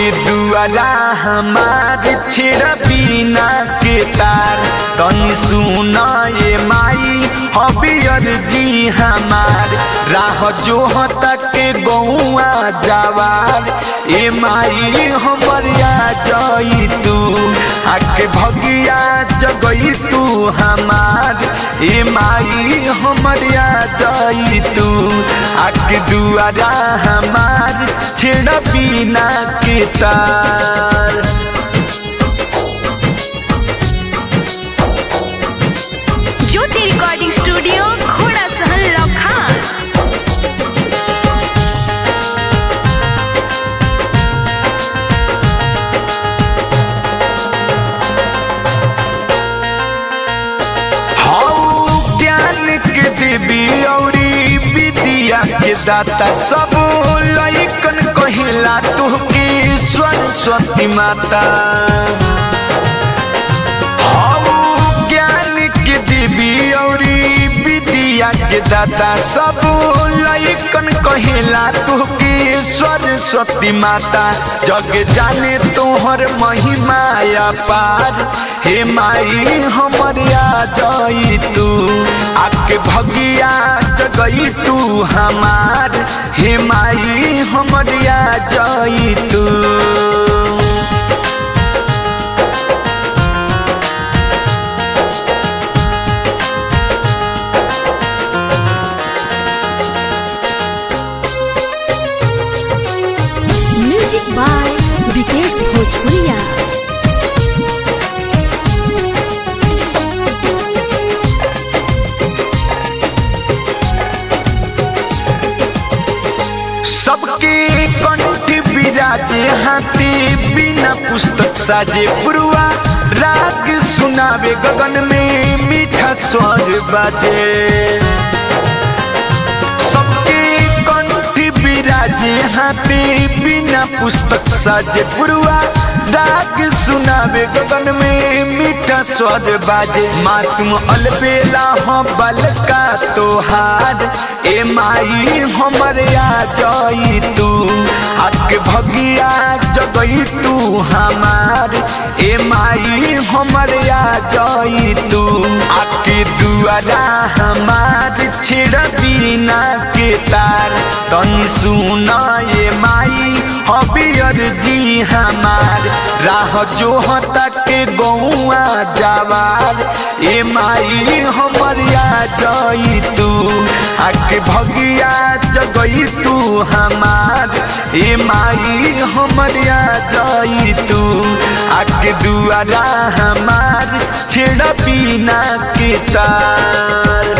आके दुआरा हमार छेड़ा बिना के तार तनी सुन ये माई हबियर जी हमार राह जो तक गौआ जवार ए माई हमरिया जई तू आके भगिया जगई तू हमार ए माई हमरिया जई तू आके दुआरा हमार छेड़ा बिना के तार ज्योति रिकॉर्डिंग स्टूडियो घोड़ा सहन लखान हौ ज्ञान के देवी औरी विद्या के दाता सब लइकन कहिला तुहके सरस्वती माता हौ ज्ञान के देवी औरी विद्या के दाता सब लइकन कहिला तुहके सरस्वती माता जग जाने तोहर महिमा अपार हे माई हमर आ जाई तू आके भगिया जगई तू हमार हे माई हमर आ जाई तू म्यूजिक बाय विकेश भोजपुरिया सबके कंठ बिराजे हाथी बिना पुस्तक साजे पुरवा राग सुनावे गगन में मीठा स्वर बाजे सबके कंठ बिराजे हाथी बिना पुस्तक साजे पुरवा राग सुनावे गगन में मीठा स्वर बाजे मासूम अलबेला हो बलका तोहार ए माई हमर आ जाई तू आके भगिया जगई तू हमार ए माई हमर आ जाई तू आके दुआरा हमार छेड़ बिना के तार तनी सुन ये माई हबियर जी हमार राह जो तक गौआ जवार ए माई हमर आ जाई तू आके भगिया जगई तू हमार ए माई हमर आ जाई तू आके दुआरा हमार छेड़ा बिना के तार